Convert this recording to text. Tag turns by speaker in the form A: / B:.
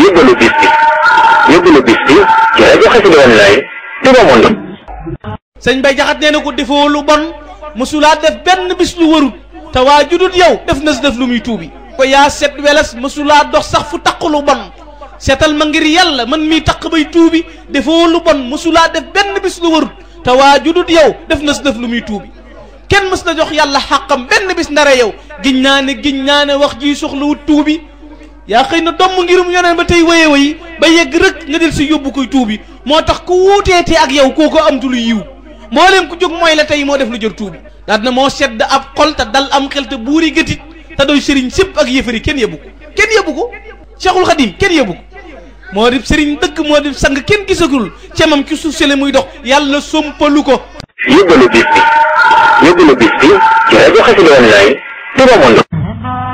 A: yóbbalu bis bi yóbbalu bis bi ci rajo Xassida Online Touba Monde.
B: sëñ Bay Jaxate nee na ko defoo lu bon mësulaa def benn bis lu warut te waa judut yow def na si def lu muy tuubi ko yaa set weles mësulaa dox sax fu taq lu bon seetal ma ngir yàlla man mii taq bay tuubi defoo lu bon mësulaa def benn bis lu warut te waa judut yow def na si def lu muy tuubi kenn mës na jox yàlla xàqam benn bis ndare yow giñ naa ne giñ naa ne wax ji soxla wut tuubi yaa xëy na domm ngirum yoneen ba tey waye wayi ba yegg rek nga del si yóbbu koy tuubi moo tax ku wuuteete ak yow kooko amtu lu yiw mbooleem ku jóg mooy la tey moo def lu jër tuubi daal na moo sedd ab xol te dal am xel te buuri gëtit te doy sëriñ sépp ak yëfari kenn yëbbu ko kenn yëbbu ko Cheikhul Khadim kenn yëbbu ko moo di sëriñ dëgg moo di sang kenn gisagul cemam ci suuf sele muy dox yàlla sompalu ko
A: yóbbalu bis bi yóbbalu bis bi ci rajo Xassida Online Touba Monde.